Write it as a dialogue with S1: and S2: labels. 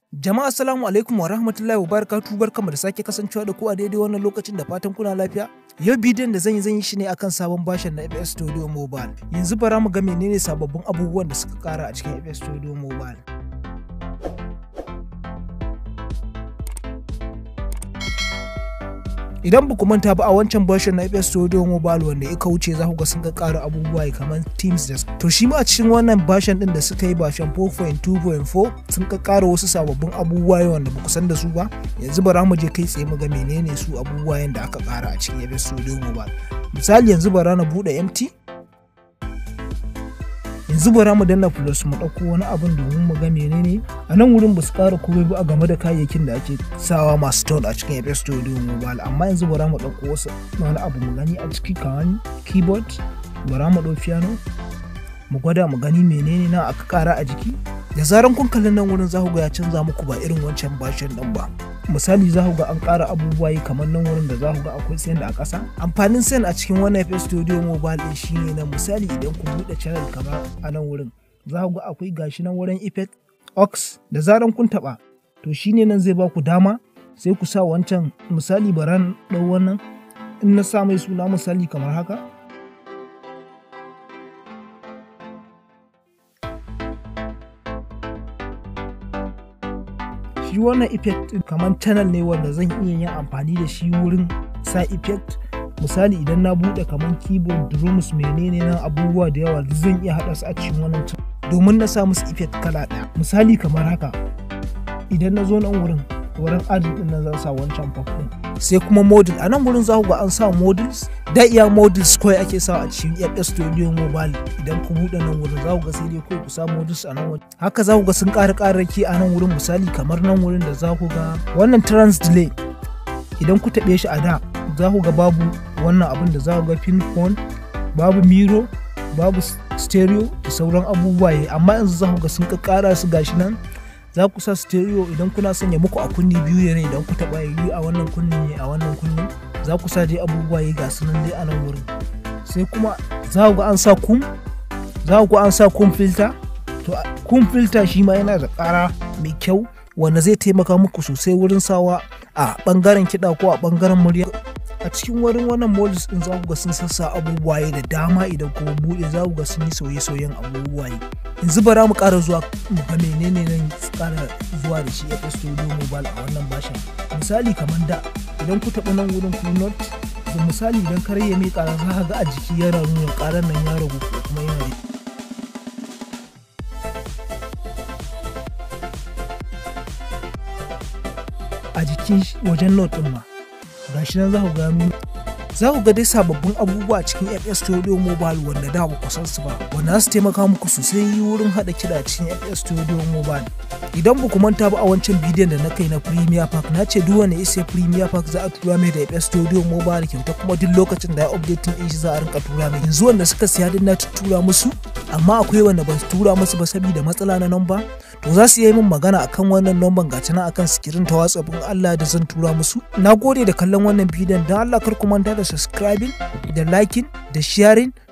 S1: Jama'a assalamu alaikum wa rahmatullahi wa barakatuhu barkamu da sake kasancewa da ku a daidai wannan lokacin da fatan kuna lafiya. Yau bidiyon da zan yi zan yi shi ne akan sabon bashin na FS Studio Mobile. Yanzu bara mu ga menene sababbin abubuwan da suka kara a cikin FS Studio Mobile. Idan ba ku manta ba a wancan version na FS Studio Mobile wanda ya wuce za ku ga sun ga ƙara abubuwa kamar Teams da to shi ma a cikin wannan version din da suka yi version 4.2.4 sun ka ƙara wasu sababbin abubuwa wanda ba ku san da su ba yanzu bara mu je kai tsaye mu ga menene su abubuwa da aka ƙara a cikin FS Studio Mobile misali yanzu bara na buɗe MT yanzu bara mu danna plus mu ɗauko wani abin domin mu ga menene a nan wurin ba su ƙara komai ba a game da kayayyakin da ake sawa masu tone a cikin FS Studio Mobile amma yanzu bara mu ɗauko wasu wani abu mu gani a ciki kamar keyboard bara mu ɗau piano mu gwada mu gani menene na aka ƙara a jiki da zaran kun kalli nan wurin za ku ga ya canza muku ba irin wancan bashin ɗin ba misali za ku ga an ƙara abubuwa kamar nan wurin da za ku ga akwai send a ƙasa amfanin send a cikin wannan FS Studio Mobile ɗin shine na misali idan ku buɗe channel kamar a nan wurin za ku ga akwai gashi nan wurin effect ox da zaran kun taɓa to shine nan zai ba ku dama sai ku sa wancan misali baran ɗau wannan in na sa mai suna misali kamar haka shi wannan effect kamar channel ne wanda zan iya yin amfani da shi wurin sa effect misali idan na bude kamar keyboard drums menene nan abubuwa da yawa zan iya haɗa su a cikin wannan domin na sa musu effect kala ɗaya misali kamar haka idan na zo nan wurin wurin adin din nan zan sa wancan pop din sai kuma model a nan wurin za ku ga an sa models da iya models kawai ake sa a cikin FS Studio Mobile idan ku buɗe nan wurin za ku ga sai dai kawai ku sa models a nan wurin haka za ku ga sun ƙara ƙararraki a nan wurin misali kamar nan wurin da za ku ga wannan trans delay idan ku taɓe shi a da za ku ga babu wannan abin da za ku ga pin phone babu miro babu stereo da sauran abubuwa amma yanzu za ku ga sun ƙara su gashi nan za ku sa stereo idan kuna sanya muku a kunni biyu ne idan ku taɓa yi a wannan kunnin ne a wannan kunnin za ku sa dai abubuwa yi ga sunan dai a nan wurin sai kuma za ku ga an sa kum za ku ga an sa kum filter to kum filter shi ma yana da ƙara mai kyau wanda zai taimaka muku sosai wurin sawa a ɓangaren kiɗa ko a ɓangaren murya a cikin wurin wannan modus din za ku ga sun sassa abubuwa da dama idan kuma buɗe za ku ga sun yi sauye-sauyen abubuwa yanzu bara mu ƙara zuwa mu ga menene nan ƙara zuwa da shi FS Studio Mobile a wannan bashin misali kamar da idan ku taɓa nan wurin ku not da misali idan kare ya mai ƙara za ka ga a jiki yana nuna ƙarar nan ya ragu ko kuma yana da a jikin wajen not ɗin ma gashi nan za ku ga za ku ga dai sababbin abubuwa a cikin FS Studio Mobile wanda da ba ku san su ba wanda za su taimaka muku sosai wurin haɗa kiɗa cikin FS Studio Mobile idan ba ku manta ba a wancan bidiyon da na kai na Premier Park na ce duk wanda isa Premier Park za a tura mai da FS Studio Mobile kyauta kuma duk lokacin da ya update din shi za a rinka tura mai yanzu wanda suka siya din na tura musu amma akwai wanda ba su tura musu ba saboda matsala na namba to za su yi min magana akan wannan nomban ga tana akan sikirin ta WhatsApp in Allah da zan tura musu na gode da kallon wannan bidiyon don Allah kar ku manta da subscribing da liking da sharing